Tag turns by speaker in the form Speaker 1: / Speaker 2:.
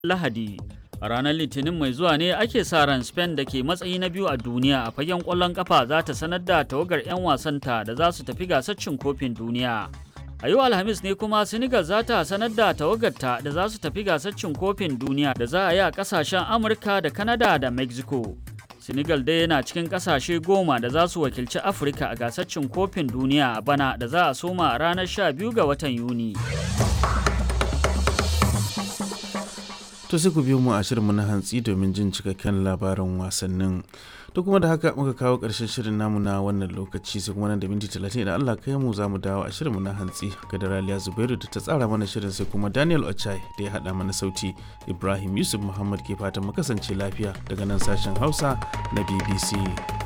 Speaker 1: Lahadi. A ranar Litinin mai zuwa ne ake sa ran Spain da ke matsayi na biyu a duniya a fagen ƙwallon ƙafa za ta sanar da tawagar 'yan wasanta da za su tafi gasar cin kofin duniya. A yau Alhamis ne kuma Senegal za ta sanar da tawagarta da za su tafi gasar cin kofin duniya da za a yi a ƙasashen Amurka da Canada da Mexico. Senegal dai yana cikin ƙasashe goma da za su wakilci Afirka a gasar cin kofin duniya a bana da za a soma a ranar 12 ga watan Yuni.
Speaker 2: To sai ku biyo mu a shirinmu na hantsi domin jin cikakken labarin wasannin. To kuma da haka muka kawo ƙarshen shirin namu na wannan lokaci sai kuma nan da minti talatin idan Allah kai mu za mu dawo a shirinmu na hantsi ga Raliya Zubairu da ta tsara mana shirin sai kuma Daniel Ochai da ya haɗa mana sauti Ibrahim Yusuf Muhammad ke fatan mu kasance lafiya daga nan sashen Hausa na BBC.